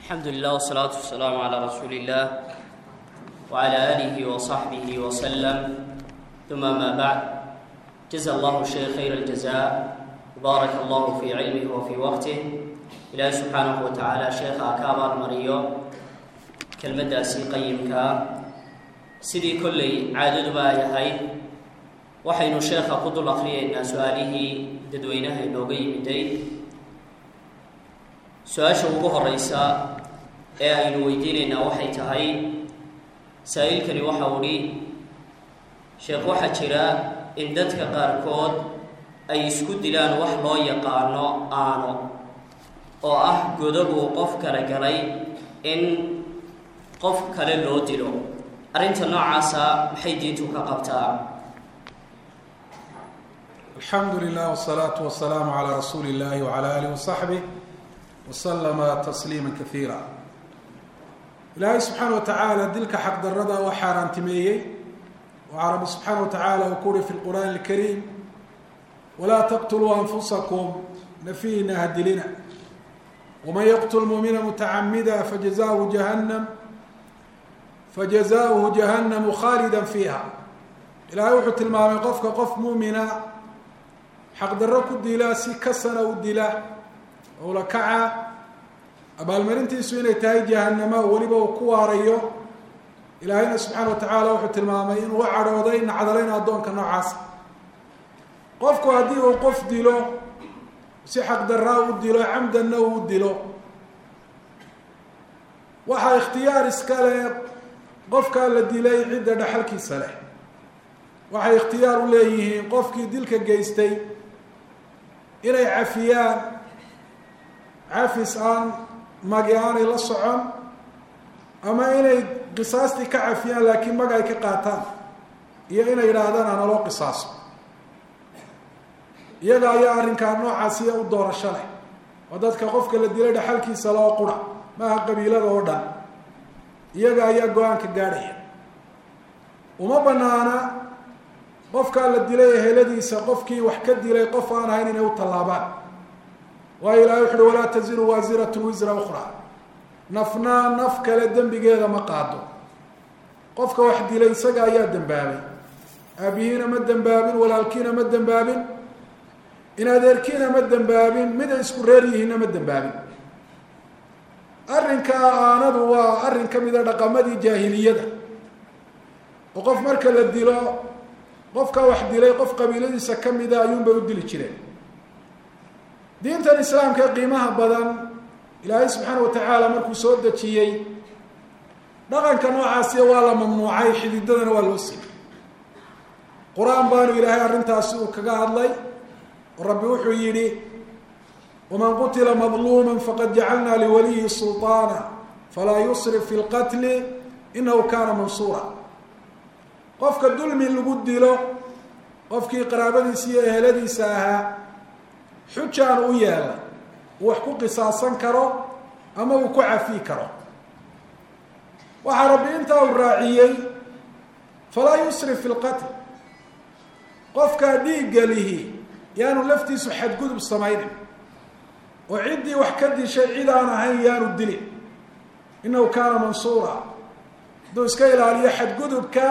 الحمد لله والصلاة والسلام على رسول الله وعلى آله وصحبه وسلم ثم ما بعد جزا الله الشيخ خير الجزاء وبارك الله في علمه وفي وقته إلهي سبحانه وتعالى شيخ أكابر مريو كلمة سي قيمك sidii kolley caadaduba ay ahayd waxaynu sheekha ku dul akriyaynaa su-aalihii dadweynaha inooga yimiday su-aasha ugu horeysa ee aynu weydiinaynaa waxay tahay saa-iilkani waxa udhi sheekh waxaa jira in dadka qaarkood ay isku dilaan wax loo yaqaano aano oo ah godobuu qof kale galay in qof kale loo dilo arrinta noocaasa maxay diintu ka qabtaa alxamdu lilah wsalaatu wasalaamu calaa rasuuli illahi wcala alih wasaxbih waslama tasliima kaiira ilaahay subxaana wa tacaala dilka xaqdarada waa xaaraantimeeyey waxaa rabbi subxaana wa tacaala uu ku uhi fi lqur'aani alkariim walaa taqtuluu anfusakum nafiina hadilina waman yaqtul muumina mutacamida fajazahu jahannam fajazaؤuhu jahannamu khaalida fiiha ilaahay wuxuu tilmaamay qofka qof muumina xaqdarro ku dila si kasana u dila owla kaca abaalmarintiisu inay tahay jahanamo weliba uu ku waarayo ilaahayna subxaana wa tacaala wuxuu tilmaamay inuu u cadhooday nacdalayn addoonka noocaas qofku haddii uu qof dilo si xaqdarraa u dilo camdanna uu dilo waxaa ikhtiyaar iska leh qofkaa la dilay cidda dhaxalkiisa leh waxay ikhtiyaar u leeyihiin qofkii dilka geystay inay cafiyaan cafis aan magi aanay la socon ama inay qisaastii ka cafiyaan laakiin mag ay ka qaataan iyo inay yidhaahdaan analoo qisaaso iyaga ayaa arrinkaa noocaasiya u doorasho leh oo dadka qofka la dilay dhaxalkiisa loo qura maaha qabiilada oo dhan iyaga ayaa go-aanka gaadhaya uma banaana qofkaa la dilay eheladiisa qofkii wax ka dilay qof aan ahayn inay u tallaabaan waayo ilahay wuxu uhi walaa taziru waasiratun wisra ukhraa nafnaa naf kale dembigeeda ma qaado qofka wax dilay isaga ayaa dembaabay aabihiina ma dembaabin walaalkiina ma dembaabin in adeerkiina ma dembaabin mid ay isku reer yihiinna ma dembaabin arrinkaa aanadu waa arrin ka mida dhaqamadii jaahiliyada oo qof marka la dilo qofka wax dilay qof qabiiladiisa ka mida ayuunbay u dili jireen diintan islaamka ee qiimaha badan ilaahay subxaana wa tacaala markuu soo dejiyey dhaqanka noocaasiya waa la mamnuucay xididadana waa loo siiyey qur-aan baanu ilaahay arrintaasi uu kaga hadlay oo rabbi wuxuu yidhi wman qutila madluuma faqad jacalna liwaliyi sulطaana falaa yusrif fi lqatli inahu kana mansuura qofka dulmi lagu dilo qofkii qaraabadiisa iyo eheladiisa ahaa xujaan u yeelay uu wax ku qisaasan karo ama uu ku cafi karo waxaa rabbi intaa uu raaciyey falaa yusrif fi lqatl qofkaa dhiigga lihi yaanu laftiisu xadgudub samaynin oo ciddii wax ka dishay cid aan ahayn yaanu dilin inahu kaana mansuura hadduu iska ilaaliyo xadgudubka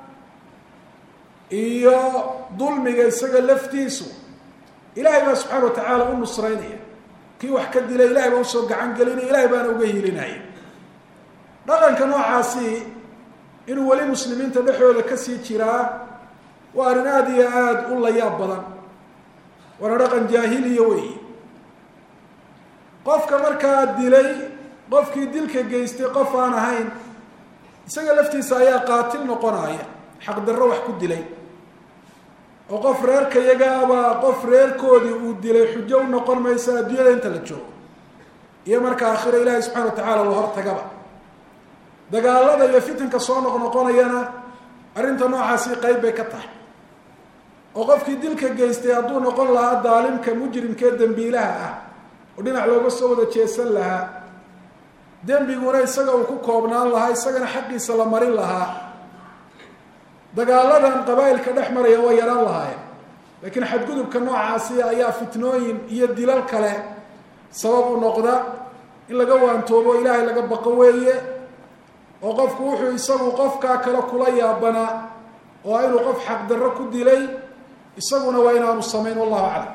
iyo dulmiga isaga laftiisu ilaahay baa subxaana wa tacaala u nusraynaya kii wax ka dilay ilahay baa usoo gacan gelinaya ilahay baana uga hilinaya dhaqanka noocaasi inuu weli muslimiinta dhexdooda kasii jiraa waa arrin aada iyo aada u layaab badan waana dhaqan jaahiliya weyi qofka markaa dilay qofkii dilka geystay qof aan ahayn isaga laftiisa ayaa qaatil noqonaya xaqdarro wax ku dilay oo qof reerka iyagaabaa qof reerkoodii uu dilay xujo u noqon maysa adduunyada inta la joogo iyo marka aakhiro ilaahay subxana wa tacaala la hortagaba dagaalada iyo fitanka soo noqnoqonayana arrinta noocaasi qeyb bay ka tahay oo qofkii dilka geystay hadduu noqon lahaa daalimka mujrimkee dembiilaha ah oo dhinac looga soo wada jeesan lahaa dembiguna isaga uu ku koobnaan lahaa isagana xaqiisa la marin lahaa dagaaladan qabaa'ilka dhex maraya waa yaraan lahaayeen laakiin xadgudubka noocaasi ayaa fitnooyin iyo dilal kale sabab u noqda in laga waantoobo ilaahay laga baqo weeye oo qofku wuxuu isagu qofkaa kale kula yaabanaa oo inuu qof xaqdarro ku dilay isaguna waa inaanu samayn wallahu aclam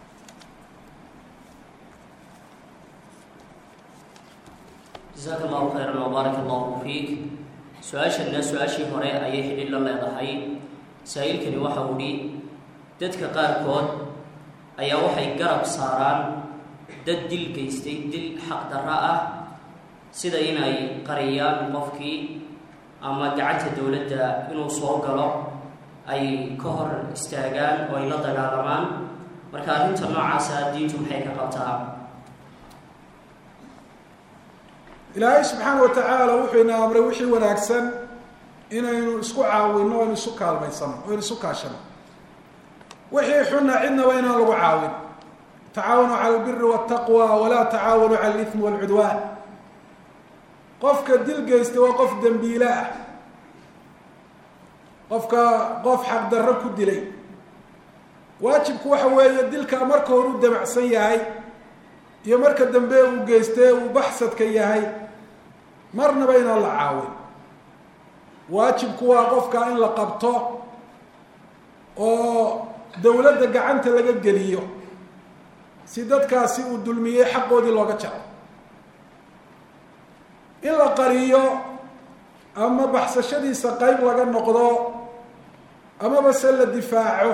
jasaaka allahu khayran wbaarak allahu fiik su-aashana su-aashii hore ayay xidhiid la leedahay saa-iilkani waxa uu hi dadka qaarkood ayaa waxay garab saaraan dad dil geystay dil xaqdarro ah sida inay qariyaan qofkii ama gacanta dowladda inuu soo galo ay ka hor istaagaan oo ay la dagaalamaan marka arrinta noocaasa diintu maxay ka qabtaa ilaahay subxaana wa tacaala wuxuu ina amray wixii wanaagsan inaynu isku caawinno o aynu isu kaalmaysano o aynu isu kaashano wixii xunna cidnaba inaan lagu caawin tacaawanu cala albiri waltaqwa walaa tacaawanu cala alithmi walcudwaan qofka dil geysta waa qof dembiile ah qofka qof xaqdarro ku dilay waajibku waxa weeye dilka marka hore u damacsan yahay iyo marka dambe uu geystee uu baxsadka yahay marnaba inaan la caawin waajibku waa qofka in la qabto oo dowladda gacanta laga geliyo si dadkaasi uu dulmiyey xaqoodii looga jaro in la qariyo ama baxsashadiisa qeyb laga noqdo amaba se la difaaco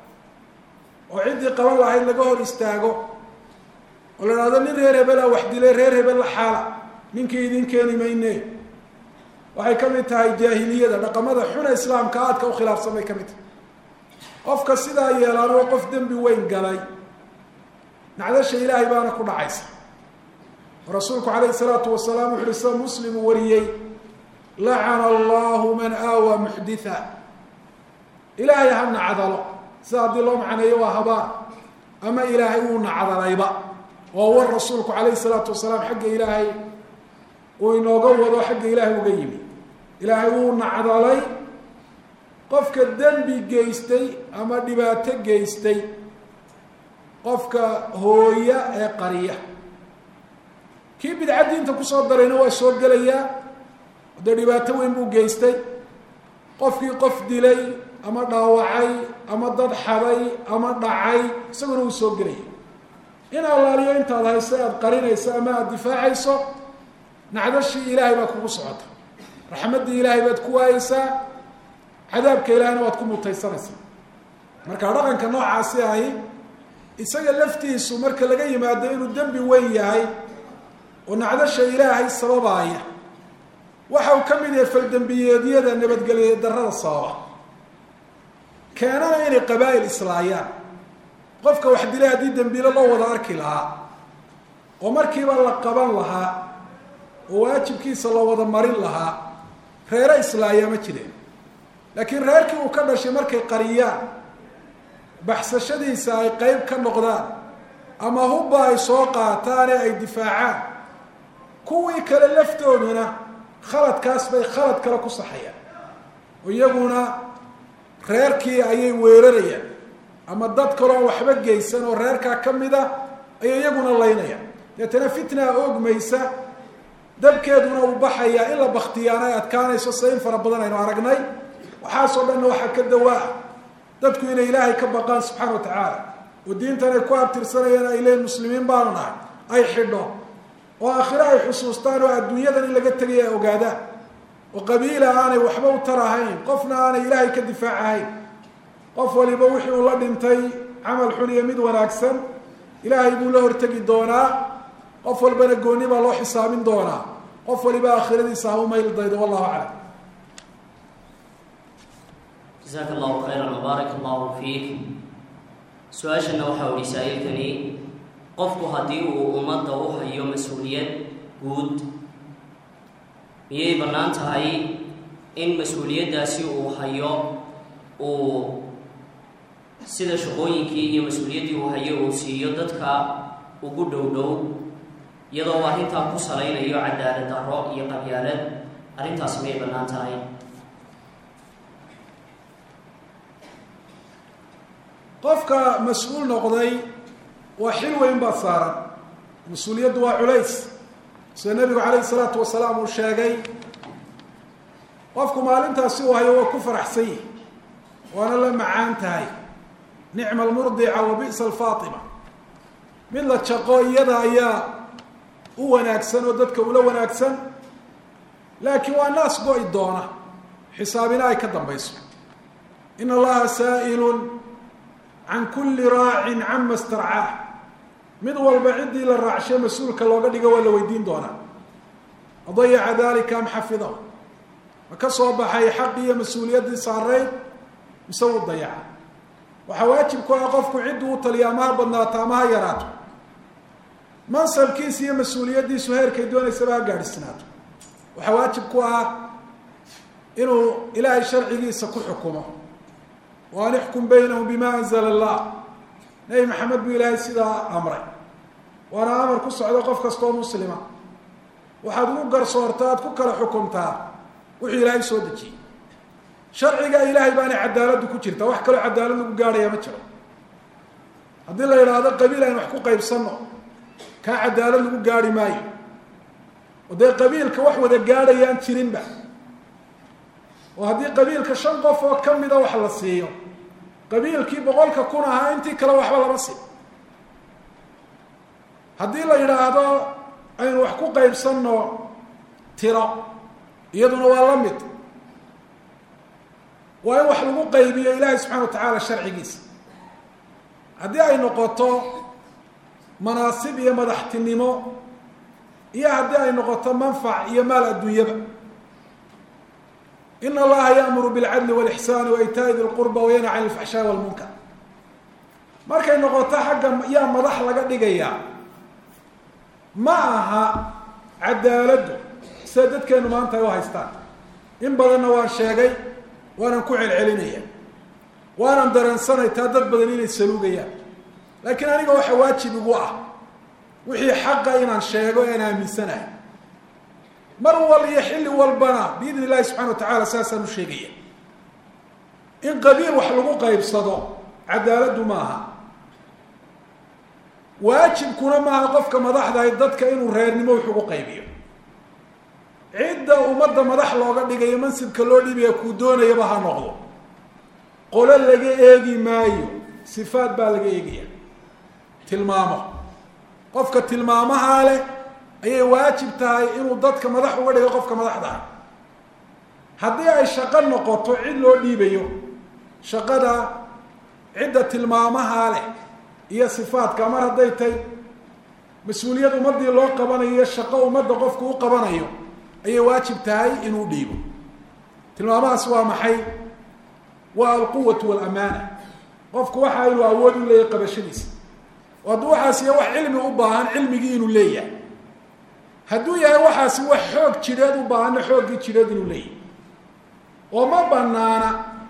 oo ciddii qaban lahayd laga hor istaago oo la idhahdo nin reer hebelaa wax dilay reer hebel la xaala ninkii idin keeni mayne waxay ka mid tahay jaahiliyada dhaqamada xuna islaamka aadka u khilaafsan bay ka mid tahay qofka sidaa yeelaan oo qof dembi weyn galay nacdasha ilaahay baana ku dhacaysa oo rasuulku calayhi salaatu wasalaam wuxu uhi sida muslimu wariyey lacana allahu man aawa muxditha ilaahay ha nacdalo sida haddii loo macneeyo waa habaan ama ilaahay wuu nacdalayba oo war rasuulku calayhi salaatu wasalaam xagga ilaahay uu inooga wado xagga ilaahay uga yimi ilaahay wuu nacdalay qofka dembi geystay ama dhibaato geystay qofka hooya ee qariya kii bidca diinta kusoo darayna waa soo gelayaa dee dhibaato weyn buu geystay qofkii qof dilay ama dhaawacay ama dad xaday ama dhacay isaguna wuu soo gelaya in allaaliyo intaad hayso aada qarinayso ama aada difaacayso nacdashii ilaahay baad kugu socota raxmaddii ilaahay baad ku waayeysaa cadaabka ilaahayna waad ku mutaysanaysaa marka dhaqanka noocaasi ahi isaga laftiisu marka laga yimaado inuu dembi weyn yahay oo nacdasha ilaahay sababaaya waxa uu ka mid yahay faldembiyeedyada nabadgelye darrada sababa keenana inay qabaa'il islaayaan qofka wax dilay haddii dembiilo loo wada arki lahaa oo markiiba la qaban lahaa oo waajibkiisa la wada marin lahaa reere islaayaa ma jireen laakiin reerkii uu ka dhashay markay qariyaan baxsashadiisa ay qeyb ka noqdaan ama hubba ay soo qaataan ee ay difaacaan kuwii kale laftooduna khaladkaas bay khalad kale ku saxayaan oo iyaguna reerkii ayay weerarayaan ama dad kaloon waxba geysan oo reerkaa ka mid a ayay iyaguna laynayaan deetana fitnaa oogmaysa dabkeeduna uu baxayaa in la baktiyaana ay adkaanayso se in fara badan aynu aragnay waxaasoo dhanna waxaa ka dawaa dadku inay ilaahay ka baqaan subxaana wa tacaala oo diintan ay ku abtirsanayaan ay leeyiin muslimiin baanu nahay ay xidho oo aakhiro ay xusuustaan oo adduunyadan in laga tegaya ay ogaadaan oo qabiila aanay waxba u tar ahayn qofna aanay ilaahay ka difaac ahayn qof waliba wixii uu la dhintay camal xun iyo mid wanaagsan ilaahay buu la hortegi doonaa qof walbana gooni baa loo xisaabin doonaa qof waliba aakhiradiisa ha u mayl daydo wallahu aclam jasaaka allahu khayran wbaarak allahu fiik su-aashana waxaa uhi saa-iilkani qofku haddii uu ummadda u hayo mas-uuliyad guud miyay bannaan tahay in mas-uuliyaddaasi uu hayo uu sida shaqooyinkii iyo mas-uuliyaddii uu hayo uu siiyo dadka ugu dhow dhow iyadoo arrintaa ku salaynayo cadaalad darro iyo qabyaalad arrintaasi miyay bannaan tahay qofka mas-uul noqday waa xil weyn baad saaran mas-uuliyaddu waa culays sida nebigu calayhi salaatu wasalaam uu sheegay qofku maalintaasi uu hayo waa ku faraxsan yihi waana la macaan tahay nicma almurdica wa bi'sa alfaatima mid la jaqo iyada ayaa u wanaagsan oo dadka ula wanaagsan laakiin waa naas go-i doona xisaabina ay ka dambayso in allaha saa'ilun can kulli raacin cama starcaah mid walba ciddii la raacshay mas-uulka looga dhigo waa la weydiin doonaa adayaca dalika am xafidahu ma ka soo baxay xaqi iyo mas-uuliyaddii saarayd mise wuu dayaca waxaa waajib ku ah qofku cidduu u taliya ama ha badnaato ama ha yaraato mansabkiisa iyo mas-uuliyaddiisu heerkay doonaysaba ha gaadhsinaato waxaa waajib ku ah inuu ilaahay sharcigiisa ku xukumo wa an ixkum baynahum bima anzala allah nebi maxamed buu ilaahay sidaa amray waana amar ku socdo qof kastoo muslima waxaad ugu garsoorta aad ku kala xukumtaa wuxuu ilaahay soo dejiyey sharciga ilaahay baana cadaaladdu ku jirta wax kaloo cadaalad lagu gaadhaya ma jiro haddii la yidhaahdo qabiil aynu wax ku qaybsanno kaa cadaalad lagu gaarhi maayo oo dee qabiilka wax wada gaadhayaan jirinba oo haddii qabiilka shan qof oo ka mida wax la siiyo qabiilkii boqolka kun ahaa intii kale waxba lama siin haddii la yidhaahdo aynu wax ku qaybsanno tiro iyaduna waa la mid waa in wax lagu qaybiyo ilaahay subxana wa tacaala sharcigiisa haddii ay noqoto manaasib iyo madaxtinimo iyo haddii ay noqoto manfac iyo maal adduunyaba in allaha yaamuru bilcadli walixsaani wa itaa'i di lqurba wayanha can ilfaxshaai walmunkar markay noqoto xagga yaa madax laga dhigayaa ma aha cadaaladdu sida dadkeenu maanta ay u haystaan in badanna waan sheegay waanan ku celcelinaya waanan dareensanay taa dad badan inay saluugayaan laakiin aniga waxa waajib igu ah wixii xaqa inaan sheego ean aaminsanahay mar wal iyo xilli walbana biidn illahi subxana wa tacaala saasaan u sheegaya in qabiil wax lagu qaybsado cadaaladdu maaha waajibkuna maaha qofka madaxdahay dadka inuu reernimo wax ugu qaybiyo cidda ummadda madax looga dhigayo mansibka loo dhibaya kuu doonayaba ha noqdo qolo laga eegi maayo sifaad baa laga eegaya tilmaamo qofka tilmaamahaa leh ayay waajib tahay inuu dadka madax uga dhigo qofka madaxdaha haddii ay shaqo noqoto cid loo dhiibayo shaqada cidda tilmaamahaa leh iyo sifaadka mar hadday tay mas-uuliyad ummaddii loo qabanayo iyo shaqo ummadda qofku u qabanayo ayay waajib tahay inuu dhiibo tilmaamahaas waa maxay waa alquwatu walamaana qofku waxa inuu awood u leeyahay qabashadiisa oo hadduu waxaas iyo wax cilmi u baahan cilmigii inuu leeyahay hadduu yahay waxaasi wax xoog jidheed u baahanna xooggii jidheed inuu leeyahay oo ma banaana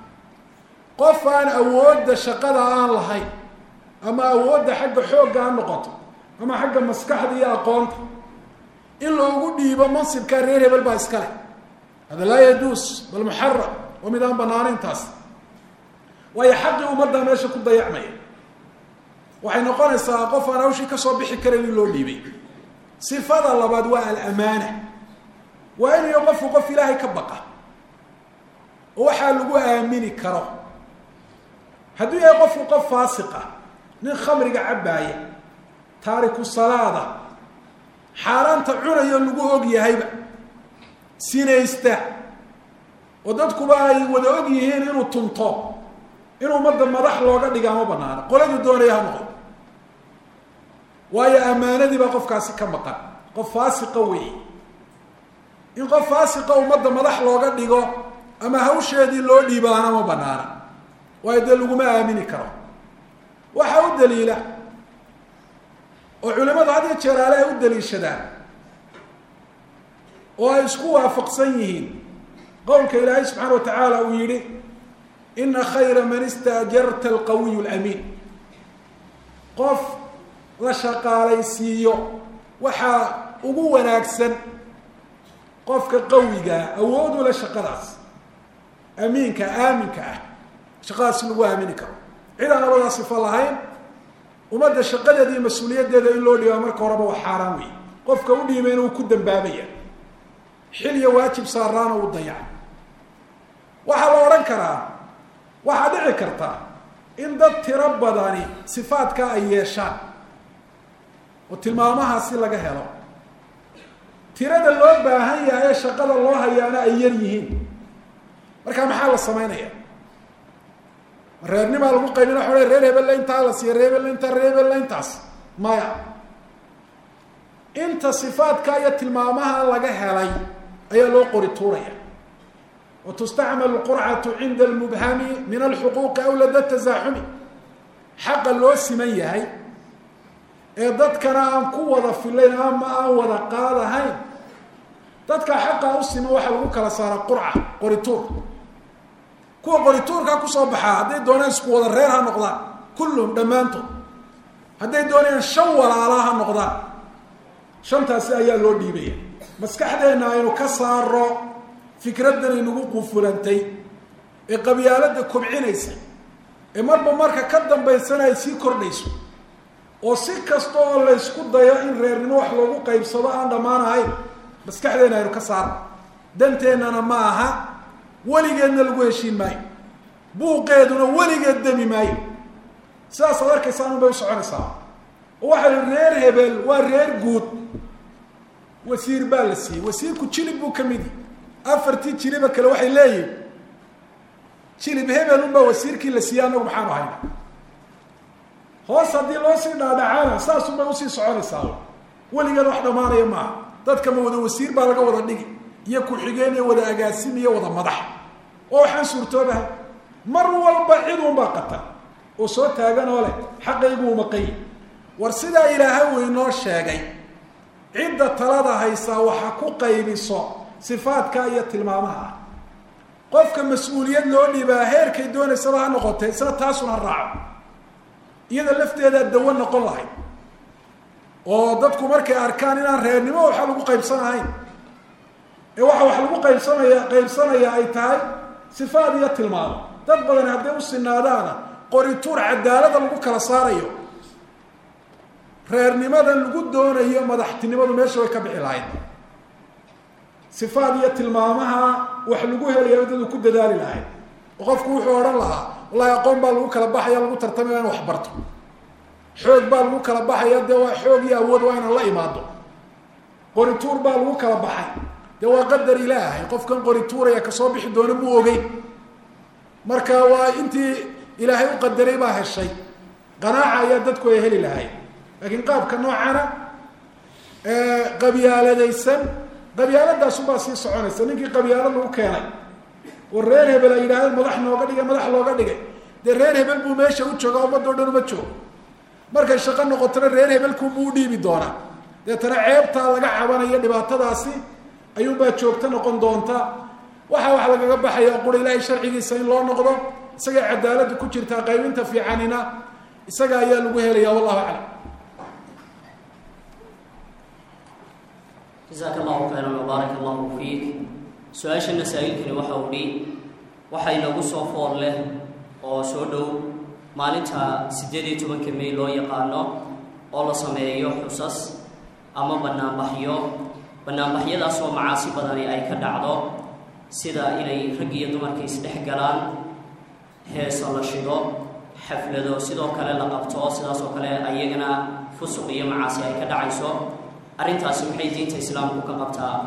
qof aan awoodda shaqada aan lahayn ama awoodda xagga xoogga ha noqoto ama xagga maskaxda iyo aqoonta in loogu dhiibo mansibkaa reer hebel baa iska leh hada laa yajuus bal muxaram oo mid aan banaanayn taas waayo xaqii ummadda meesha ku dayacmaya waxay noqonaysaa qof aan hawshii kasoo bixi karayn in loo dhiibay sifada labaad waa alamaana waa inayo qofku qof ilaahay ka baqa oo waxaa lagu aamini karo hadduu yahay qofku qof faasiqa nin khamriga cabbaaya taariku salaada xaaraanta cunayo lagu og yahayba sinaysta oo dadkuba ay wada og yihiin inuu tunto in ummadda madax looga dhigaa ma banaano qoladii doonaya ha noqon waayo ammaanadii baa qofkaasi ka maqan qof faasiqa weeye in qof faasiqa ummadda madax looga dhigo ama hawsheedii loo dhiibaana ma banaana waayo dee laguma aamini karo waxaa u daliila oo culimadu had iyo jeeraale ay u daliishadaan oo ay isku waafaqsan yihiin qowlka ilaahay subxaana wa tacaala uu yidhi ina khayra man istaajarta alqawiyu lamiin qof la shaqaalaysiiyo waxaa ugu wanaagsan qofka qawigaa awoodu la shaqadaas amiinka aaminka ah shaqadaas lagu aamini karo cid aan labadaa sifo lahayn ummadda shaqadeeda iyo mas-uuliyaddeeda in loo dhibaa marka horeba waa xaaraan wey qofka u dhiibayna uu ku dambaabaya xilya waajib saaraana uu dayaca waxaa la odhan karaa waxaa dhici karta in dad tiro badani sifaadkaa ay yeeshaan oo tilmaamahaasi laga helo tirada loo baahan yahay ee shaqada loo hayaana ay yar yihiin markaa maxaa la samaynaya reernimaa lagu qaybina waa reer hebella intaa la siiya reer hebella intaa reer hebella intaas maya inta sifaadka iyo tilmaamaha laga helay ayaa loo qori tuuraya wa tustacmalu qurcatu cinda almubhami min alxuquuqi aw lada tasaaxumi xaqa loo siman yahay ee dadkana aan ku wada filayn ama aan wada qaadahayn dadka xaqa u siman waxaa lagu kala saaraa qurca qorituur kuwa qorituurkaa kusoo baxaa hadday doonaan isku wada reer ha noqdaan kulluhum dhammaantood hadday doonayaan shan walaalaa ha noqdaan shantaasi ayaa loo dhiibaya maskaxdeenna aynu ka saaro fikraddan aynagu qufulantay ee qabyaaladda kobcinaysa ee marba marka ka dambaysana ay sii kordhayso oo si kasta oo laysku dayo in reernimo wax loogu qaybsado aan dhammaan ahayn maskaxdeenna aynu ka saarno danteennana ma aha weligeedna lagu heshiin maayo buuqeeduna weligeed demi maayo sidaasaad arkaysaan un bay u soconaysaa oo waxaa la reer hebel waa reer guud wasiir baa la siiyey wasiirku jilib buu ka midi afartii jiliba kale waxay leeyihin jilib hebel unbaa wasiirkii la siiyey annagu maxaanu hayna hoos haddii loo sii dhaadhacaana saasun bay usii soconaysaa weligeed wax dhammaanaya maaha dadkama wada wasiir baa laga wada dhigi iyo ku-xigeen iyo wada agaasim iyo wada madax oo waxaan suurtoobahay mar walba cid unbaa qata oo soo taagan oo leh xaqaygu umaqayi war sidaa ilaahay uu inoo sheegay cidda talada haysaa waxa ku qaybiso sifaadka iyo tilmaamaha ah qofka mas-uuliyad loo dhibaa heerkay doonaysaba ha noqotee isna taasun ha raaco iyada lafteedaa dawo noqon lahayd oo dadku markay arkaan inaan reernimo waxa lagu qaybsanahayn ee waxa wax lagu qaybsanaya qaybsanaya ay tahay sifaad iyo tilmaamo dad badan hadday u sinaadaana qorituur cadaalada lagu kala saarayo reernimadan lagu doonayo madaxtinimadu meesha way ka bixi lahayd sifaad iyo tilmaamaha wax lagu helayo dadu ku dadaali lahayd oo qofku wuxuu odhan lahaa wallahi aqoon baa lagu kala baxaya lagu tartamaya in wax barto xoog baa lagu kala baxaya dee waa xoog iyo awood waa inaan la imaado qorituur baa lagu kala baxay dee waa qadar ilaahay qofkan qorituuraya kasoo bixi doona muu ogeyn marka waa intii ilaahay u qadaray baa heshay qanaaca ayaa dadku ay heli lahayd laakiin qaabka noocana qabyaaladaysan qabyaaladaasunbaa sii soconaysa ninkii qabyaalad lagu keenay oo reer hebel ay yidhahdeen madax nooga dhigay madax looga dhigay dee reer hebel buu meesha u jooga ummadoo dhan uma joogo markay shaqo noqotona reer hebelkunbuu u dhiibi doonaa deetana ceebtaa laga cabanayo dhibaatadaasi ayuunbaa joogto noqon doonta waxaa wax lagaga baxaya qura ilaahay sharcigiisa in loo noqdo isagay cadaaladdu ku jirtaa qaybinta fiicanina isaga ayaa lagu helaya wallahu aclam jasaaka allahu khayran wabaarak allahu fiik su-aasha masaa'ilkani waxa uu dhi waxa inagu soo foor leh oo soo dhow maalinta siddeed iyo tobanka may loo yaqaano oo la sameeyo xusas ama banaanbaxyo banaanbaxyadaas oo macaasi badani ay ka dhacdo sida inay rag iyo dumarka isdhex galaan heesa la shido xaflado sidoo kale la qabto sidaas oo kale ayagana fusuq iyo macaasi ay ka dhacayso arrintaasi maxay diinta islaamku ka qabtaa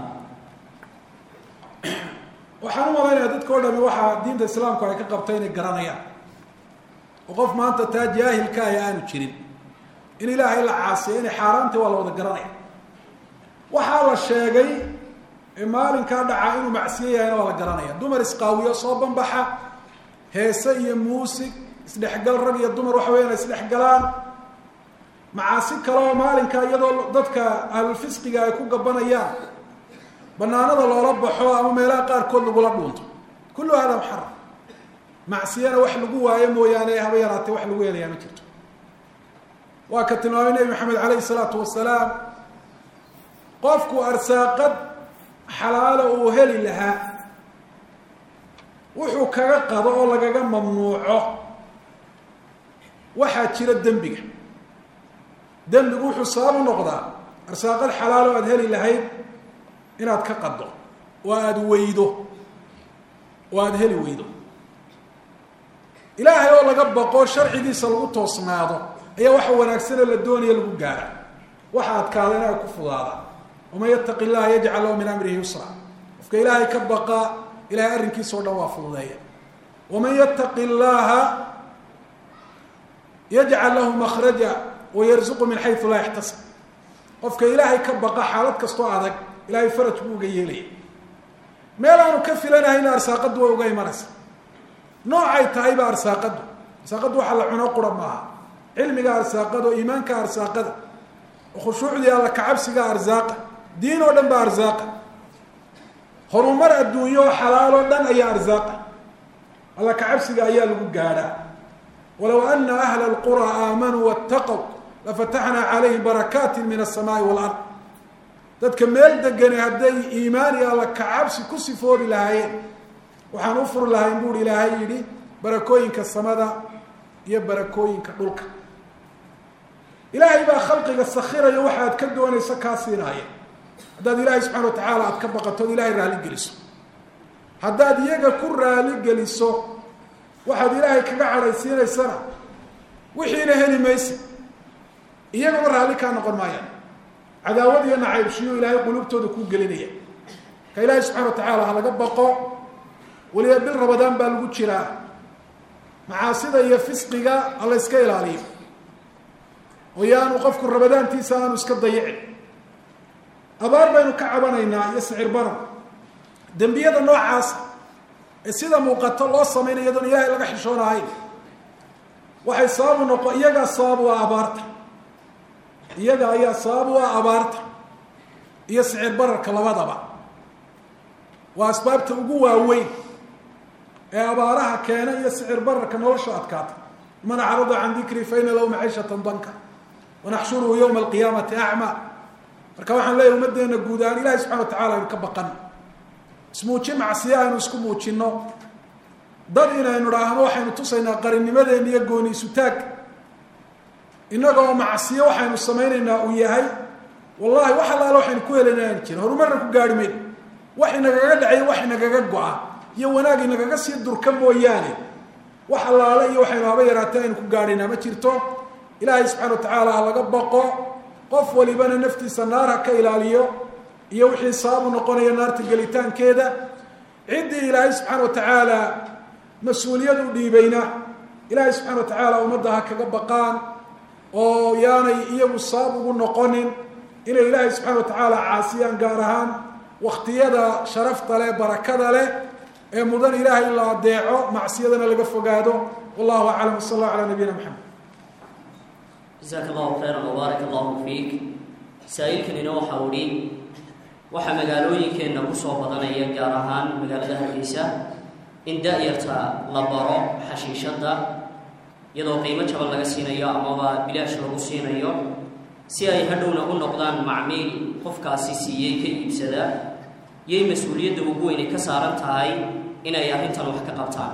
waxaan u malaynayaa dadka o dhami waxaa diinta islaamku ay ka qabta inay garanayaan oo qof maanta taa jaahilka ah aanu jirin in ilaahay la caasiya inay xaaraantay waa la wada garanaya waxaa la sheegay ee maalinkaa dhacaa inuu macsiyo yahayna waa la garanaya dumar isqaawiyo soo banbaxa heese iyo muusig isdhexgal rag iyo dumar waxa weeyaan isdhexgalaan macaasi kale oo maalinka iyadoo dadka ahlulfisqiga ay ku gabanayaan banaanada loola baxo ama meelaha qaarkood lagula dhuunto kullu hada muxaram macsiyana wax lagu waayo mooyaane haba yaraatee wax lagu helayaa ma jirto waa ka tilmaamay nebi maxamed calayhi salaatu wasalaam qofku arsaaqad xalaalo uu heli lahaa wuxuu kaga qado oo lagaga mamnuuco waxaa jira dembiga dembigu wuxuu sabab u noqdaa arsaaqad xalaalo aada heli lahayd inaad ka qaddo oo aada weydo oo aada heli weydo ilaahay oo laga baqo sharcigiisa lagu toosnaado ayaa waxa wanaagsanoo la doonaya lagu gaara waxa adkaada in ay ku fudaada waman yattaqi llaha yajcal lahu min amrihi yusra qofka ilaahay ka baqa ilahay arrinkiisa o dhan waa fududeeya waman yattaqi llaha yajcal lahu makhraja wayarzuqu min xayu laa yaxtasib qofka ilaahay ka baqa xaalad kastoo adag ilahay faraj buu uga yeelaya meel aanu ka filanahayna arsaaqaddu way uga imanaysa noocay tahayba arsaaqaddu arsaaqaddu waxaa la cuno qura maaha cilmiga arsaaqada oo iimaanka arsaaqada oo khushuucdii alla kacabsiga arsaaqa diin oo dhan ba arsaaqa horumar adduunyo oo xalaaloo dhan ayaa arsaaqa alla kacabsiga ayaa lagu gaadhaa walow ana ahla alqura aamanuu waataqow lafataxnaa calayhim barakaati min asamaai walard dadka meel degani hadday iimaan iyo alla kacabsi ku sifoobi lahaayeen waxaan u furi lahayn buuri ilaahay yidhi barakooyinka samada iyo barakooyinka dhulka ilaahay baa khalqiga sakhirayo waxa aad ka doonayso kaa siinaaya haddaad ilaahay subxana wa tacaala aada ka baqato od ilahay raali geliso haddaad iyaga ku raali geliso waxaad ilaahay kaga cadhaysiinaysana wixiina heli maysa iyaguna raalli kaa noqon maayaan cadaawad iyo nacaybshiyo ilaahay qulubtooda kuu gelinaya ka ilaahay subxana wa tacaala ha laga baqo weliba bil rabadaan baa lagu jiraa macaasida iyo fisqiga ha la yska ilaaliyo oo yaanu qofku rabadaantiisa aanu iska dayicin abaar baynu ka cabanaynaa iyo sicir baran dembiyada noocaasa ee sida muuqato loo samaynayo iyadoon ilaahay laga xishoonahayn waxay sababu noqo iyagaa sabab u ah abaarta iyaga ayaa sabab u ah abaarta iyo sicir bararka labadaba waa asbaabta ugu waaweyn ee abaaraha keena iyo sicir bararka nolosha adkaata man acrada can dikrii fa ina lahu maciishatan danka wanaxshuruhu yowma alqiyaamati acma marka waxaan leeyahy ummaddeena guud ahaan ilahi subxana wa tacala aynu ka baqan ismuujin macsiye aynu isku muujinno dad inaynu dhaahno waxaynu tusaynaa qarinnimadeena iyo gooni isutaag innagoo macsiye waxaynu samaynaynaa uu yahay wallahi wax allaale waxaynu ku helanaan jirin horumarna ku gaari mayno wax inagaga dhacayo wax inagaga go-a iyo wanaag inagaga sii durka mooyaane wax allaale iyo waxaynu haba yaraatee aynu ku gaadhaynaa ma jirto ilaahay subxana wa tacaala ha laga baqo qof walibana naftiisa naar ha ka ilaaliyo iyo wixii sababu noqonaya naarta gelitaankeeda ciddii ilaahay subxaana wa tacaala mas-uuliyad u dhiibayna ilaahay subxana wa tacaala ummadda ha kaga baqaan oo yaanay iyagu sabab ugu noqonin inay ilaahay subxana wa tacaala caasiyaan gaar ahaan waktiyada sharafta leh barakada leh ee mudan ilaahay in la adeeco macsiyadana laga fogaado wallahu aclam wsal allah calaa nabiyina maxamed jasaaka allahu khayran wbaarak allahu fiik saa-iilkanina waxau idhi waxaa magaalooyinkeenna kusoo badanaya gaar ahaan magaalada hargeysa in da-yarta la baro xashiishadda iyadoo qiimo jaban laga siinayo amaba bilaash lagu siinayo si ay hadhowna u noqdaan macmiil qofkaasi siiyey ka iibsadaa yay mas-uuliyadda ugu weynay ka saaran tahay inay arrintan wax ka qabtaan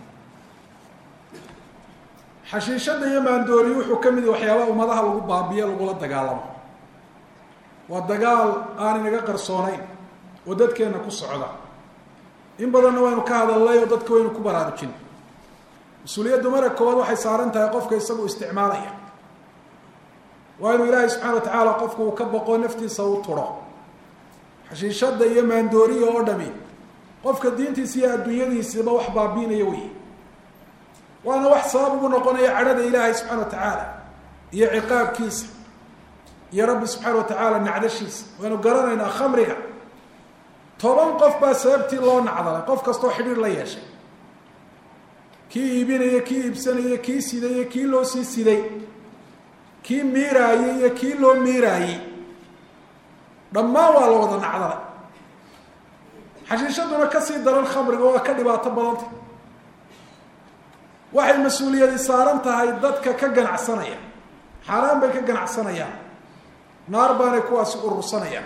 xashiishadda iyo maandooriyu wuxuu ka mid yahay waxyaabaha ummadaha lagu baabiyo lagula dagaalamo waa dagaal aan inaga qarsoonayn oo dadkeenna ku socda in badanna waynu ka hadalnay oo dadka waynu ku baraarujin mas-uuliyaddu mara koowaad waxay saaran tahay qofka isagu isticmaalaya waa inuu ilaahay subxana wa tacaala qofku uu ka boqo naftiisa u turo xashiishadda iyo maandooriya oo dhami qofka diintiisa iyo adduunyadiisaba wax baabiinaya wey waana wax sabab ugu noqonaya cadhada ilaahay subxana wa tacaala iyo ciqaabkiisa iyo rabbi subxaana wa tacaala nacdashiisa waynu garanaynaa khamriga toban qof baa sababtii loo nacdalay qof kastoo xidhiir la yeeshay kii iibinaya kii iibsanaya kii sidaya kii loo sii siday kii miiraayey iyo kii loo miiraayey dhammaan waa la wada nacdalay xashiishaduna kasii daran khamriga waa ka dhibaato badanta waxay mas-uuliyadi saaran tahay dadka ka ganacsanaya xaaraan bay ka ganacsanayaan naar baanay kuwaasi urursanayaan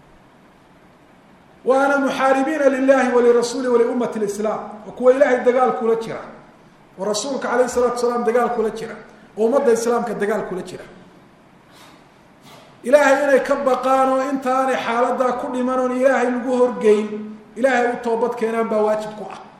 waana muxaaribiina lilahi walirasuuli waliummati lislaam oo kuwa ilaahay dagaal kula jira oo rasuulka calayh salatu salaam dagaal kula jira oo ummadda islaamka dagaal kula jira ilaahay inay ka baqaan oo intaanay xaaladaa ku dhiman oon ilaahay lagu horgeyn ilaahay u toobad keenaan baa waajib ku ah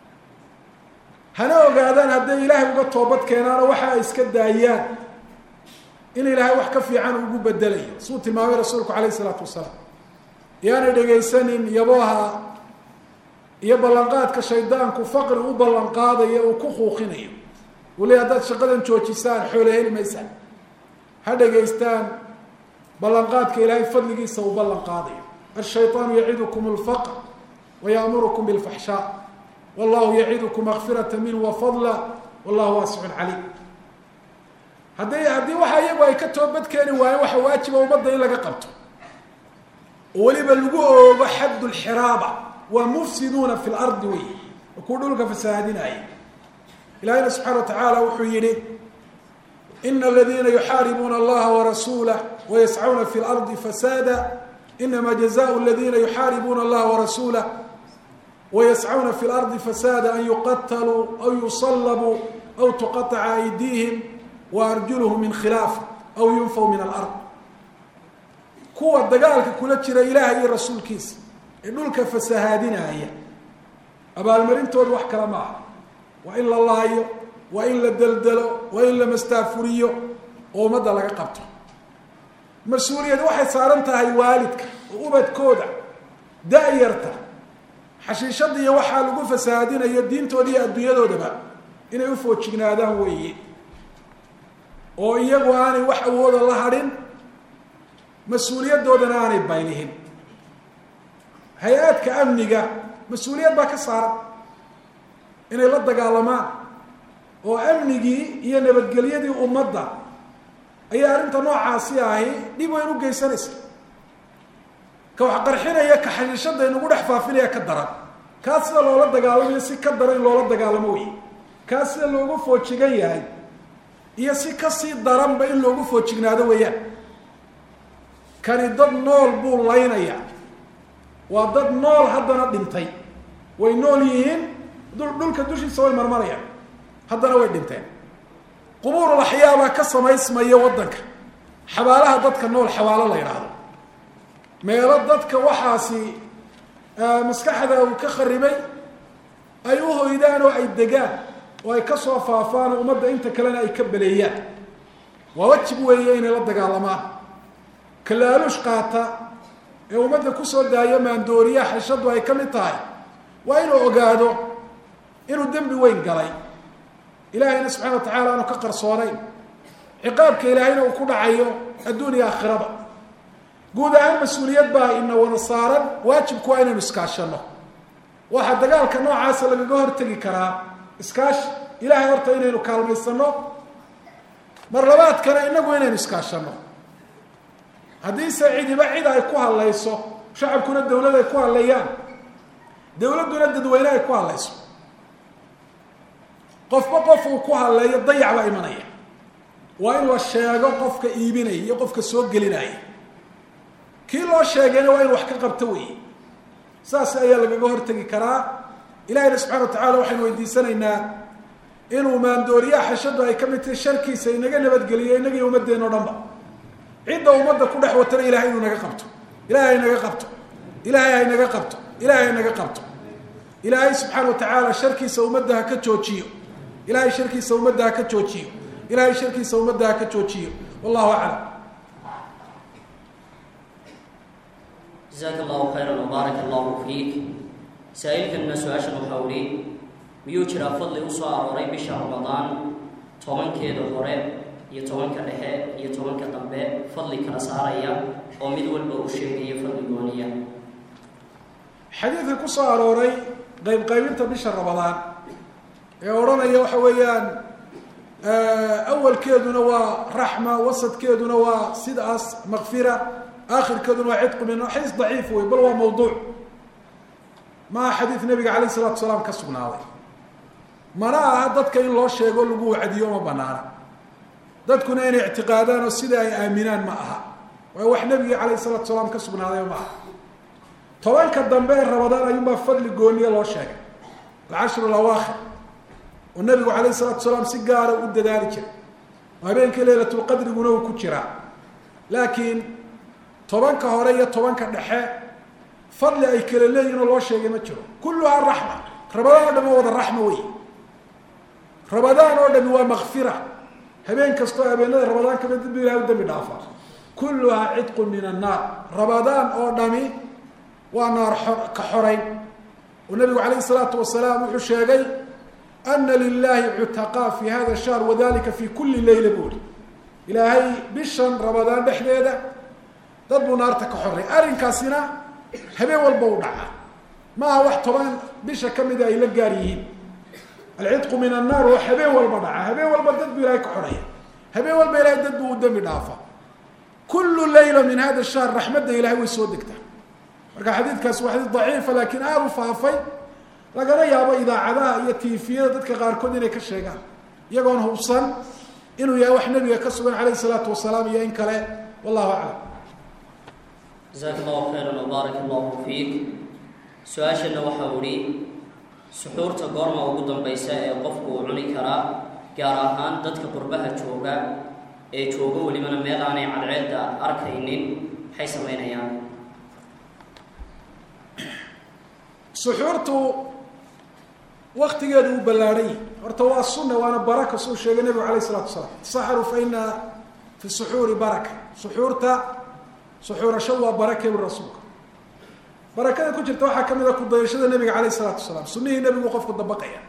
hana ogaadaan hadday ilaahay uga toobad keenaanoo waxa ay iska daayaan in ilaahay wax ka fiican ugu bedelayo suu tilmaamay rasuulku calayh isalaatu wasalaam yaanay dhegaysanin yabooha iyo ballanqaadka shaydaanku faqri u ballanqaadayo uu ku kuuqinayo uu leey haddaad shaqadan joojisaan xoole heli maysaan ha dhegaystaan ballanqaadka ilaahay fadligiisa uu ballan qaadayo ashayطaanu yacidukum اlfaqr wayaamurukum biاlfaxshaa wallahu yacidukum makfirata minhu wafadla wallahu waasicun caliim hadday haddii waxa iyagu ay ka toobad keeni waayeen waxa waajiba ummadda in laga qabto oo weliba lagu oogo xadd lxiraaba waa mufsiduuna fi lardi wey kuu dhulka fasahaadinaya ilahina subxana wa tacaala wuxuu yihi ina aladiina yuxaaribuuna allaha warasuulah wayascuna fi lardi fasaada inama jazaء اladina yuxaaribuuna allaha warasuulah wayascuna fi lardi fasaada an yuqataluu aw yusalabuu aw tuqaطca aydiihim waarjuluhum min khilaaf aw yunfaw min alard kuwa dagaalka kula jira ilaah iyo rasuulkiisa ee dhulka fasahaadinaya abaalmarintooda wax kale ma aha waa in la laayo waa in la deldelo waa in la mastaafuriyo oo ummadda laga qabto mas-uuliyad waxay saaran tahay waalidka oo ubadkooda da-yarta xashiishada iyo waxaa lagu fasahaadinayo diintooda iyo adduunyadoodaba inay ufoojignaadaan weeye oo iyagu aanay wax awooda la hadhin mas-uuliyadoodana aanay baylihin hay-aadka amniga mas-uuliyad baa ka saaran inay la dagaalamaan oo amnigii iyo nabadgelyadii ummadda ayaa arrinta noocaasi ahi dhib weyn u geysanaysa ka wax qarxinaya ka xashiishada inugu dhex faafinaya ka daran kaa sida loola dagaalamayo si ka daran in loola dagaalamo wey kaa sida loogu foojigan yahay iyo si kasii daranba in loogu foojignaado weeyaan kani dad nool buu laynayaa waa dad nool haddana dhintay way nool yihiin dhulka dushiisa way marmarayaan haddana way dhinteen qubuurul axyaabaa ka samaysmaya waddanka xabaalaha dadka nool xabaalo la yidhaahdo meelo dadka waxaasi maskaxda uu ka kharibay ay u hoydaan oo ay degaan oo ay kasoo faafaan oo ummadda inta kalena ay ka beleeyaan waa wajib weeye inay la dagaalamaan kalaaluush qaata ee ummadda kusoo daayo maandooriyaha xashadu ay ka mid tahay waa inuu ogaado inuu dembi weyn galay ilaahayna subxana wa tacala aanu ka qarsoonayn ciqaabka ilaahayna uu ku dhacayo adduuniya aakhiraba guud ahaan mas-uuliyad baa ina wada saaran waajibku waa inaynu iskaashano waxaa dagaalka noocaasa lagaga hortegi karaa iskaashi ilahay horta inaynu kaalmaysano mar labaadkana inagu inaynu iskaashano haddiise cidiba cid ay ku hadlayso shacabkuna dawlad ay ku hadlayaan dawladduna dadweyne ay ku hadlayso qofba qof uu ku hadleeyo dayac baa imanaya waa in la sheego qofka iibinaya iyo qofka soo gelinaya kii loo sheegayna waa in wax ka qabto weeye saas ayaa lagaga hortegi karaa ilahayna subxana wa tacala waxaynu weydiisanaynaa inuu maandooriyaha xashadu ay ka mid tahay sharkiisa inaga nabadgeliyo inagii ummadeen o dhan ba cidda ummadda ku dhex watana ilahay inuu naga qabto ilahay haynaga qabto ilahay haynaga qabto ilahay haynaga qabto ilaahay subxaana wa tacaala sharkiisa ummadda ha ka joojiyo ilahay sharkiisa ummadda ha ka joojiyo ilahay sharkiisa ummadda ha ka joojiyo wallahu aclam jazaaka allahu khayran wbaaraka allahu fiik saa-iilkanna su-aashan waxaa uhi miyuu jiraa fadli u soo arooray bisha ramadaan tobankeeda hore iyo tobanka dhexe iyo tobanka dambe fadli kala saaraya oo mid walba uu sheegaya fadli gooniya xadiidka ku soo arooray qayb qaybinta bisha ramadaan ee odhanaya waxa weeyaan awalkeeduna waa raxma wasadkeeduna waa sidaas makfira aakhirkeeduna waa cidqu min xadiis daciif wey bal waa mawduuc maa xadiid nabiga calayh isalatu salaam ka sugnaaday mana aha dadka in loo sheego lagu wacdiyo ma banaana dadkuna inay ictiqaadaan oo sida ay aaminaan ma aha waayo wax nebigii calayh salatu salaam ka sugnaaday ma aha tobanka dambe ee ramadaan ayuunbaa fadli gooniya loo sheegay alcashru lawaakhir oo nabigu calayh salatu salaam si gaara u dadaali jiray oo habeenkii leylatulqadriguna uu ku jiraa laakiin tobanka hore iyo tobanka dhexe fadli ay kala leeyihin oo loo sheegay ma jiro kulluhaa raxma rabadaan o dhami waa wada raxma wey rabadaan oo dhami waa makfira habeen kastoo habeenada rabadaan kamid dib ilahay u dambi dhaafa kulluhaa cidqun min annaar rabadaan oo dhami waa naar ka xorayn oo nabigu calayh isalaatu wasalaam wuxuu sheegay ana lilahi cutaqaa fi hada shahr wadalika fi kuli leyla buuri ilaahay bishan rabadaan dhexdeeda dad buu naarta ka xoray arrinkaasina habeen walba u dhacaa maaha wax toban bisha kamida ay la gaar yihiin alcidqu min annaar waa habeen walba dhacaa habeen walba dad buu ilahay ka xoraya habeen walba ilahay dad buu u dembi dhaafa kullu layla min hada shahr raxmadda ilahay way soo degtaa marka xadiidkaasi waa xadiid daciifa laakiin aada u faafay lagana yaabo idaacadaha iyo tifiyada dadka qaarkood inay ka sheegaan iyagoon hubsan inuu yahay wax nabiga ka sugan calayh isalaatu wasalaam iyo in kale wallahu aclam jasaaka allahu khayran wbaaraka allahu fiik su-aashana waxau ihi suxuurta goorma ugu dambaysa ee qofku uu cuni karaa gaar ahaan dadka qurbaha jooga ee jooga welibana meel aanay cadceedda arkaynin maxay samaynayaan suxuurtu waktigeedu uu ballaadhay horta waa sunna waana baraka suu sheegay nebigu alayh isalatu wasalaam saxaru fa ina fi suxuuri baraka suxuurta suxuurashadu waa barake bu rasuulka barakada ku jirta waxaa kamid a kudayashada nebiga calayh isalaatu wasalaam sunihii nebigu qofku dabaqaya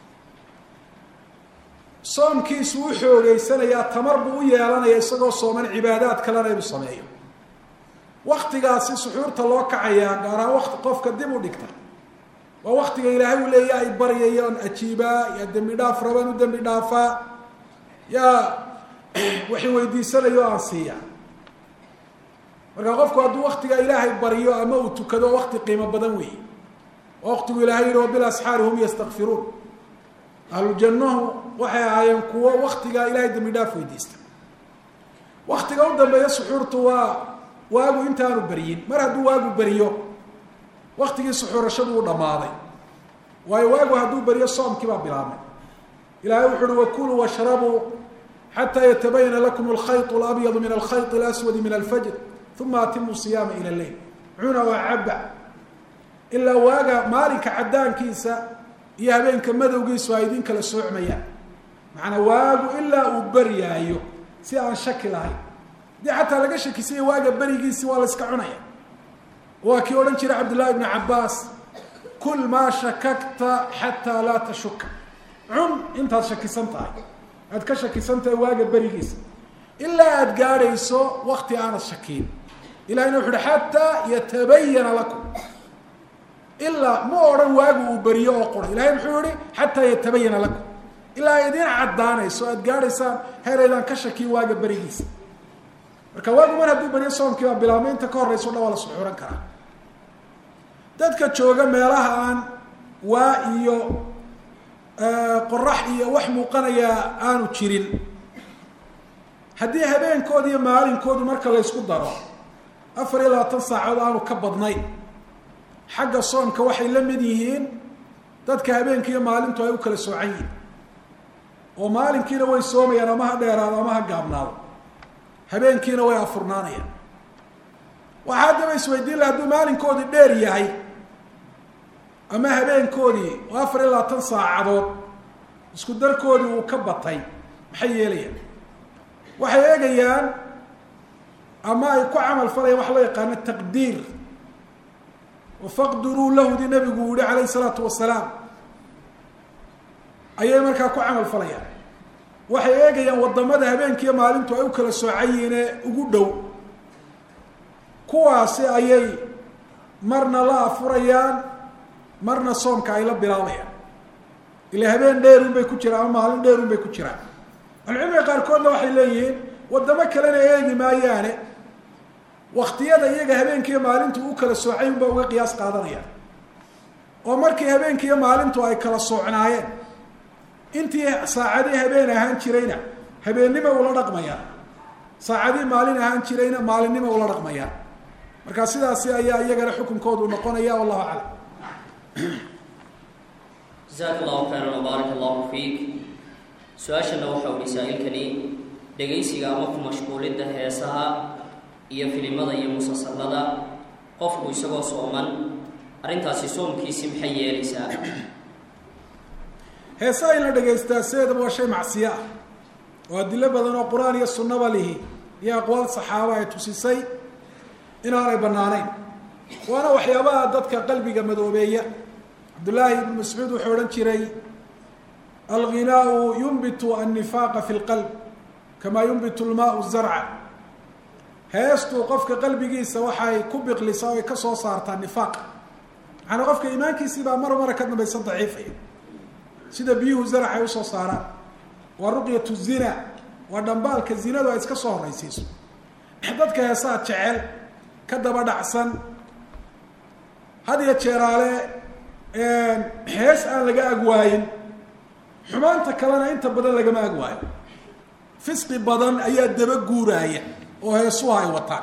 soomkiisu u xoogeysanayaa tamar buu u yeelanaya isagoo sooman cibaadaad kalena inuu sameeyo waktigaasi suxuurta loo kacayaa gaar ahaan wati qofka dib u dhigta waa waktiga ilaahay uu leeya ay baryayaan ajiibaa yaa dembi dhaaf rabaan u dembi dhaafaa yaa waxay weydiisanayo aan siiya marka qofku hadduu waktiga ilaahay baryo ama uu tukado wakti qiimo badan weeye waa waktigu ilahay yihi wa bilasxaari hum yastakfiruun ahlujannahu waxay ahaayeen kuwo waktigaa ilahay dembi dhaaf weydiista waktiga u dambeeya suxuurtu waa waagu intaanu beryin mar hadduu waagu beriyo waktigii suxuurashadu u dhammaaday waayo waagu hadduu beriyo soomkii baa bilaabmay ilahay wuxu uhi wakuluu washrabuu xataa yatabayana lakum alkhayط اlabyadu min alkhayط اlaswadi min alfajr uma atimu siyaama ila leyl cuna waa caba ilaa waaga maalinka cadaankiisa iyo habeenka madowgiisu ay idin kala soocmayaan macanaa waagu ilaa uu beryaayo si aan shaki lahayn haddii xataa laga shakisanya waaga berigiisi waa la iska cunaya waa kii odhan jiray cabdullahi ibnu cabaas kul maa shakakta xataa laa tashuka cun intaad shakisan tahay aad ka shakisan tahay waaga berigiisa ilaa aada gaadhayso wakti aanad shakiin ilahina wuxu uhi xataa yatabayana lakum ilaa ma odhan waagu uu beriyo oo qura ilahay muxuu yihi xataa yatabayana lakum ilaa ay idiin caddaanayso aad gaadhaysaan heeraydaan ka shakiin waaga berigiisa marka waagu mar hadduu beriyo soomkii baa bilaabmay inta ka horrayso dhan waa la suxuuran karaa dadka jooga meelaha aan waa iyo qorax iyo wax muuqanayaa aanu jirin haddii habeenkooda iyo maalinkoodu marka laysku daro afar iyo labaatan saacood aanu ka badnayn xagga soomka waxay la mid yihiin dadka habeenkii iyo maalintu ay u kala soocan yihiin oo maalinkiina way soomayaan ama ha dheeraado ama ha gaabnaado habeenkiina way afurnaanayaan waxaa haddaba isweydiin laha hadduu maalinkoodii dheer yahay ama habeenkoodii oo afar iyo labaatan saacadood isku darkoodii uu ka batay maxay yeelayaan waxay eegayaan ama ay ku camal falayaan waxa loo yaqaano taqdiir oo faqdiruu lahudi nabigu yihi calayhi salaatu wasalaam ayay markaa ku camal falayaan waxay eegayaan waddamada habeenkiiyo maalintu ay u kala soocan yihiine ugu dhow kuwaasi ayay marna la afurayaan marna soomka ay la bilaabayaan ila habeen dheerun bay ku jiraan ama maalin dheerun bay ku jiraan ahlucilmiga qaarkoodna waxay leeyihiin waddamo kalena eegi maayaane waktiyada iyaga habeenkiiyo maalintu u kala soocay unba uga qiyaas qaadanayaan oo markii habeenkiiyo maalintu ay kala soocnaayeen intii saacadii habeen ahaan jirayna habeennima ula dhaqmayaan saacadii maalin ahaan jirayna maalinima ula dhaqmayaan marka sidaasi ayaa iyagana xukunkoodu noqonaya wallahu aclam jasaaka allahu khayran wbaarak allahu fiik su-aashana waxa uhi saa-ilkani dhegaysiga ama ku mashquulidda heesaha iyo filimada iyo musalsalada qofku isagoo sooman arrintaasi soomkiisi maxay yeelaysaa heesaa in la dhegaystaa sideedaba waa shay macsiyo ah oo adilo badan oo qur-aan iyo sunnaba lihi iyo aqwaal saxaaba ay tusisay inaanay banaanayn waana waxyaabaha dadka qalbiga madoobeeya cabdullaahi ibnu mascuud wuxuu odhan jiray alghinaau yunbitu annifaaqa fi lqalb kamaa yunbitu lmaau zarca heestu qofka qalbigiisa waxay ku biqlisaa o ay ka soo saartaa nifaaq macanaa qofka iimaankiisii baa mar mara ka dambaysa daciifaya sida biyuhu zarac ay usoo saaraan waa ruqyatu zina waa dhambaalka zinadu ay iska soo horraysiiso dadka heesaa jecel ka daba dhacsan had iyo jeeraale hees aan laga agwaayin xumaanta kalena inta badan lagama agwaayo fisqi badan ayaa daba guuraaya oo heesuha ay wataan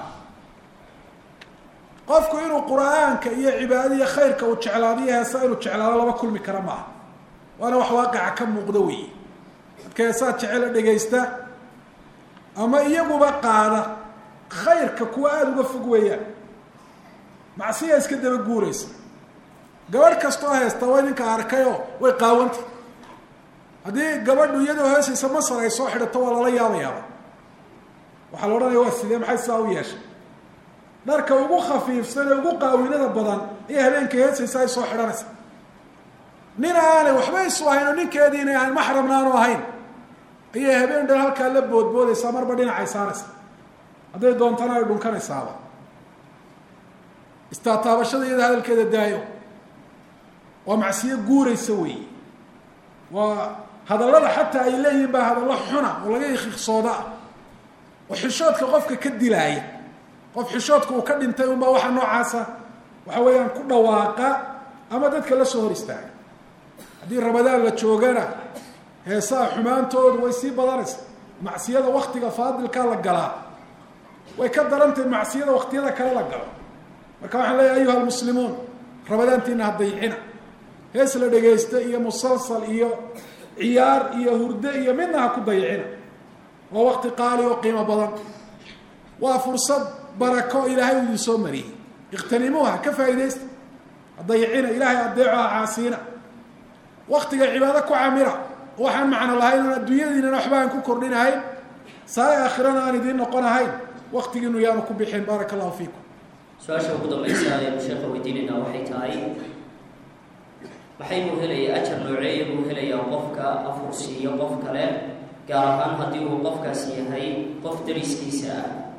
qofku inuu qur-aanka iyo cibaadaiyo khayrka uu jeclaado iyo heesa inuu jeclaado laba kulmi kara maaha waana wax waaqica ka muuqda weeye dadka heesaa jecela dhegaysta ama iyaguba qaada khayrka kuwa aada uga fog weeyaan macsiya iska daba guuraysa gabadh kastoo heesta way ninka arkayoo way qaawanta haddii gabadhu iyadoo heesaysa masar ay soo xidhato waa lala yaabayaaba waxaa la odhanaya waa sidee maxay sidaa u yeeshay dharka ugu khafiifsan ee ugu qaawinada badan ayaa habeenka heesaysa ay soo xidhanaysa nin aanay waxba isu ahayn oo ninkeedii inay ahayn maxramna aanu ahayn ayay habeen dhan halkaa la boodboodaysaa marba dhinacay saaraysa hadday doontana ay dhunkanaysaaba istaataabashada iyada hadalkeeda daayo waa macsiyo guuraysa weeye waa hadallada xataa ay leeyihiin baa hadallo xuna oo laga ikiiqsooda ah oo xishoodka qofka ka dilaaya qof xishoodka uu ka dhintay unbaa waxa noocaasa waxa weeyaan ku dhawaaqa ama dadka la soo hor istaaga haddii ramadaan la joogana heesaha xumaantoodu way sii badanaysa macsiyada waktiga faadilkaa la galaa way ka darantahay macsiyada waktiyada kale la galo marka waxaan leeyahay ayuha almuslimuun ramadaantiina ha dayicina hees la dhegaysta iyo musalsal iyo ciyaar iyo hurdo iyo midna ha ku dayicina waa wakti qaali oo qiimo badan waa fursad barako ilaahay uu idin soo mariyey ikhtanimuuha ka faa'iidaysta ha dayicina ilaahay adeeco ha caasiina waktiga cibaado ku camira waxaan macno lahayn oon adduunyadiinana waxba aan ku kordhinahayn saay aakhirana aan idiin noqon ahayn waktigiinu yaanu ku bixin baaraka allahu fiikum su-aasha ugu dambaysa aynu sheekha weydiinaynaa waxay tahay maxay buu helaya ajar nooceeya buu helayaa qofka afursiiyo qof kale gaar ahaan haddii uu qofkaasi yahay qof dariskiisa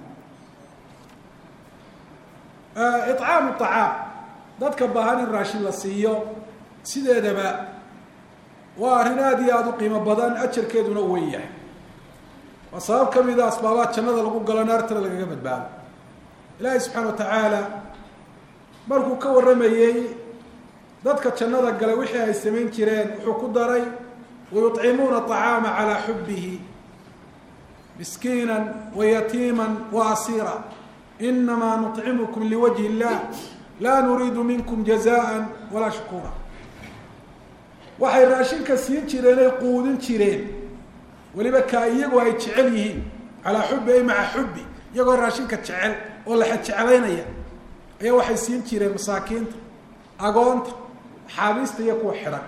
ah icaamu acaam dadka baahan in raashin la siiyo sideedaba waa arrin aada iyo aada u qiimo badan ajarkeeduna weyn yahay waa sabab ka mida asbaabaha jannada lagu galo naartana lagaga badbaado ilaahay subxaana wa tacaala markuu ka warramayey dadka jannada galay wixii ay samayn jireen wuxuu ku daray wayuطcimuuna طacaama calaa xubihi miskiina wayatiima waasiira inamaa nuطcimukum liwajhi اllah laa nuriidu minkum jazaءa walaa shukuura waxay raashinka siin jireen ay quudin jireen weliba kaa iyagu ay jecel yihiin calaa xubi ay maca xubi iyagoo raashinka jecel oo la jeclaynaya ayaa waxay siin jireen masaakiinta agoonta xaabiista iyo kuwa xidhan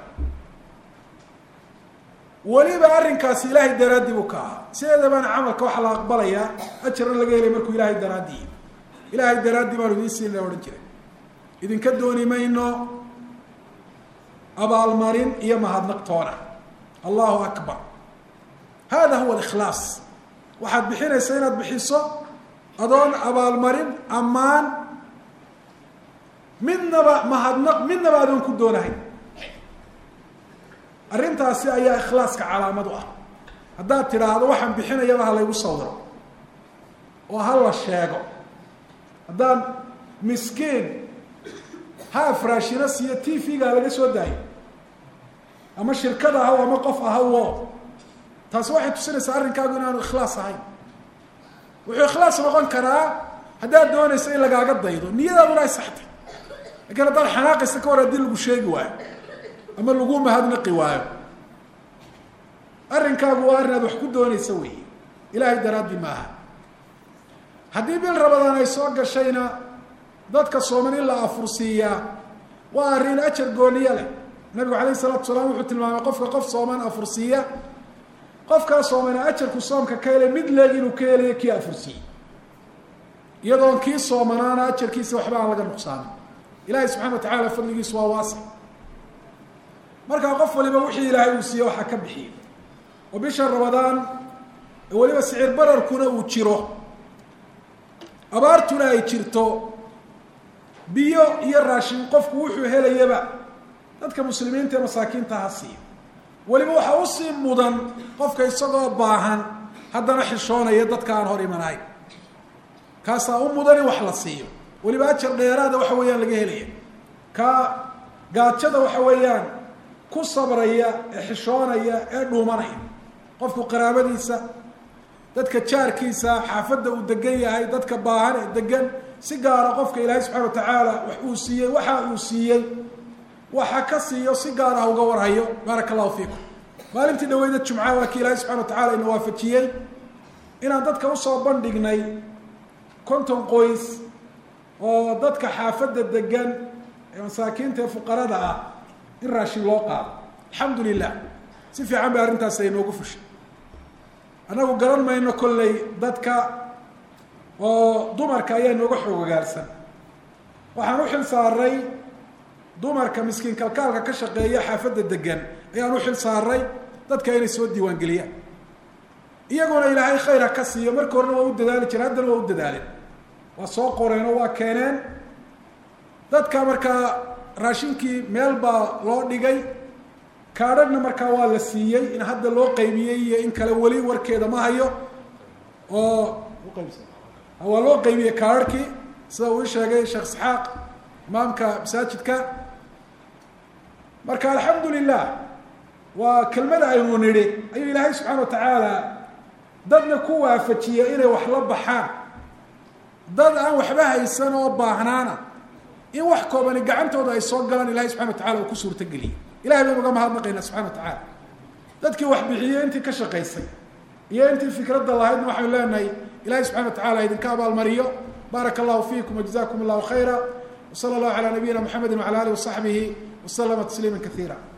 weliba arrinkaasi ilaahay daraaddi buu ka ahaa sideedabana camalka waxaa la aqbalayaa ajarna laga helay markuu ilaahay daraaddi ilaahay daraaddi baanu idiin siinaa odhan jiray idinka dooni mayno abaalmarin iyo mahadnaqtoona allahu akbar hada huwa alikhlaas waxaad bixinaysaa inaad bixiso adoon abaalmarin ammaan midnaba mahadnaq midnaba adoon ku doonahay arrintaasi ayaa ikhlaaska calaamad u ah haddaad tidhaahdo waxaan bixinayaba ha laygu sawiro oo ha la sheego haddaan miskiin ha afraashino siiyo t v-ga laga soo daayo ama shirkad ahaw ama qof ahawo taasi waxay tusinaysaa arrinkaagu inaanu ikhlaas ahayn wuxuu ikhlaas noqon karaa haddaad doonayso in lagaaga daydo niyadaaduna ay saxtay lakiin haddaad xanaaqaysa ka hor haddii lagu sheegi waayo ama lagu mahadnaqi waayo arrinkaagu waa arrin aad wax ku doonaysa weeye ilaahay daraaddi maaha haddii bil rabadaan ay soo gashayna dadka sooman in la afursiiyaa waa arrin ajar gooniye leh nabigu calayhi salatu salaam wuxuu tilmaamay qofka qof sooman afursiiya qofkaa soomana ajarku soomka ka helay mid leeg inuu ka helayo kii afursiiyey iyadoon kii soomanaana ajarkiisa waxba aan laga nuqsaamin ilaahay subxana wa tacaala fadligiisu waa waasic markaa qof waliba wixii ilaahay uu siiye waxaa ka bixiyey oo bisha rabadaan weliba sicir bararkuna uu jiro abaartuna ay jirto biyo iyo raashin qofku wuxuu helayaba dadka muslimiinta ee masaakiinta ha siiyo weliba waxaa usii mudan qofka isagoo baahan haddana xishoonaya dadka aan hor imanayn kaasaa u mudan in wax la siiyo weliba ajar dheeraada waxa weeyaan laga helaya kaa gaajada waxa weeyaan ku sabraya ee xishoonaya ee dhuumanaya qofku qaraabadiisa dadka jaarkiisa xaafadda uu degan yahay dadka baahan ee degan si gaara qofka ilaahay subxana wa tacaala wax uu siiyey waxa uu siiyey waxa ka siiyo si gaar ah uga warhayo baaraka allahu fiikum maalintii dhaweyda jumca waa kii ilaahay subxana wa tacala ina waafajiyey inaan dadka usoo bandhignay konton qoys oo dadka xaafadda degan ee masaakiinta ee fuqarada ah in raashin loo qaado alxamdu lilah si fiican bay arrintaas ay noogu fushay annagu garan mayno kolley dadka oo dumarka ayaa nooga xoogagaarsan waxaan u xil saaray dumarka miskiin kalkaalka ka shaqeeya xaafadda degan ayaan u xil saaray dadka inay soo diiwaan geliyaan iyaguna ilaahay khayr ha ka siiyo marka horena waa u dadaali jireen haddana waa u dadaaleen waa soo qoreen oo waa keeneen dadka markaa raashinkii meel baa loo dhigay kaadhagna markaa waa la siiyey in hadda loo qaybiyey iyo in kale weli warkeeda ma hayo oo waa loo qaybiyey kaadharhkii sida uu i sheegay sheekh isxaaq imaamka masaajidka marka alxamdu lilah waa kelmada aynu nidhi ayuu ilaahay subxaana wa tacaala dadna ku waafajiyey inay wax la baxaan dad aan waxba haysan oo baahnaana in wax koobani gacantooda ay soo galaan ilahay subxana wa tacala uu ku suurtageliyey ilahay baynu uga mahadnaqaynaa subxana wa tacaala dadkii wax bixiyey intii ka shaqaysay iyo intii fikradda lahaydna waxaynu leenahay ilahay subxana wa tacala idinka abaalmariyo baaraka allahu fiikum wajazakum allahu khayra wsala allahu calaa nabiyina mxamedi wacala alih wasaxbihi waslama tasliima kaiira